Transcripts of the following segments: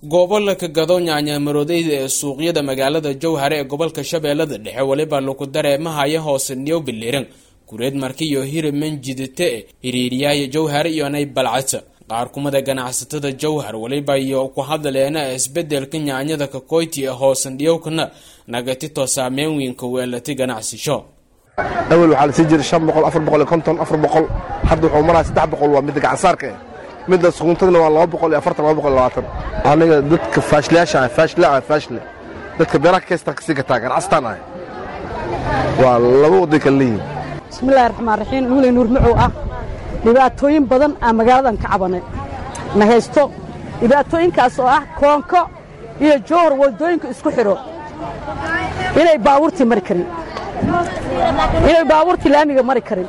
goobo laka gado nyaanyamaroodeyda ee suuqyada magaalada jowhare ee gobolka shabeellada dhexe weliba lagu dareemahaya hoose niyow biliran gureed marki iyo hiriman jidite hiriiryaaya jowhare iyonay balcata qaar kumada ganacsatada jowhar weliba iyo ku hadleena isbedelka nyaanyada kakoyti ee hoosan dhiyowkana nagatito saameyn weynka weelati ganacsisho awel waxaa lasii jiray shan boqol afar boqol iyo konton afar boqol hadda wuxuu maraya saddex boqol waa midda gacansaarka eh midda suguntadna waa laba boqol iyo afartan laba boqol iyo labaatan aniga dadka faashliyaasha ah faashli ah faashli dadka beeraha kaystaan kasii gataa ganacstaan ah waa laba waday kala leeyihin bismillahi raxmaan raxiim nuuley nuur macow ah dhibaatooyin badan aan magaaladan ka cabanay na haysto dhibaatooyinkaas oo ah koonko iyo jowhar waddooyinka isku xidho inay baabuurtii mari karin inay baabuurtii laamiga mari karin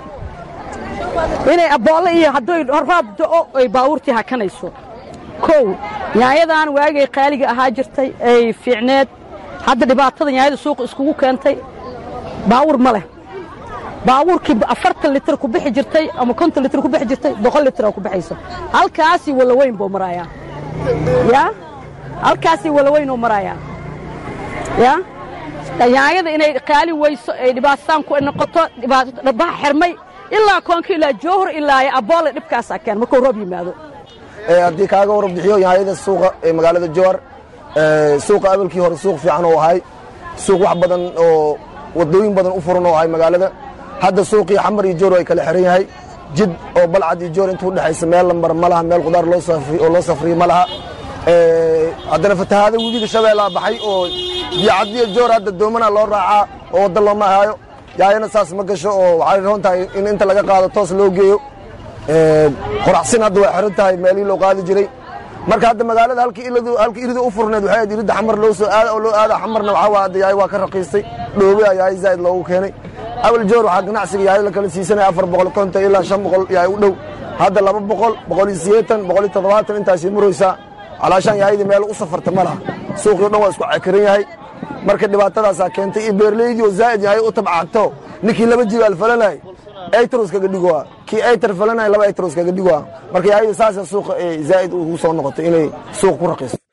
inay aboolle iyo hadday raab do'o ay baabuurtii hakanayso kow nyaanyadan waagay qaaliga ahaa jirtay ay fiicneed hadda dhibaatada nyaanyada suuqa iskugu keentay baawur ma leh baabuurkii afartan litir ku bixi jirtay ama konton litir ku bixi jirtay boqol litir oo ku bixayso halkaasii walaweyn buu maraayaa yaa halkaasii walaweynuu maraayaa yaa nyaanyada inay qaali weyso ay dhibaataan ku noqoto dhabaha xirmay ilaa koonka ilaa jowhar ilaa aboole dhibkaasaa keen markuu roob yimaado haddii kaaga warbixiyo nyaanyada suuqa ee magaalada jowhar suuqa abalkii hore suuq fiican oo ahay suuq wax badan oo wadooyin badan u furan oo ahay magaalada hadda suuqii xamar iyo jowhar ay kala xiran yahay jid oo balcad iyo jowhar inta udhexaysa meel lambar ma laha meel qudaar oo loo safriyo ma laha haddana fatahaada webiga shabeellaa baxay oo biyocadiyo jowhar hadda doomana loo raacaa oo wadda looma ahaayo yaayana saas ma gasho oo waxay roon tahay in inta laga qaado toos loo geeyo qoraxsin hadda way xiran tahay meelihii loo qaadi jiray marka hadda magaalada halkii irida u furneed waxay ahayd iridda xamar loo soo aada oo loo aada xamarna waxaa waa hadda yaay waa ka raqiistay dhoobe yaay zaa'id loogu keenay awal joor waxaa ganacsiga yaay la kala siisanaya afar boqol konton ilaa shan boqol yaay u dhow hadda laba boqol boqol iyo sideetan boqol iyo toddobaatan intaasay maraysaa calaashaan yaayadii meel u safarta ma laha suuqii o dhan waa isku cekaran yahay marka dhibaatadaasaa keentay iyo beerleydii oo zaa'id yahay u tabcagto ninkii laba jibaal falanay aytros kaga dhigoa kii aytar falanay laba aytros kaga dhigoa marka yaayada saasa suuqa zaa'id ugu soo noqotay inay suuq ku raqiiso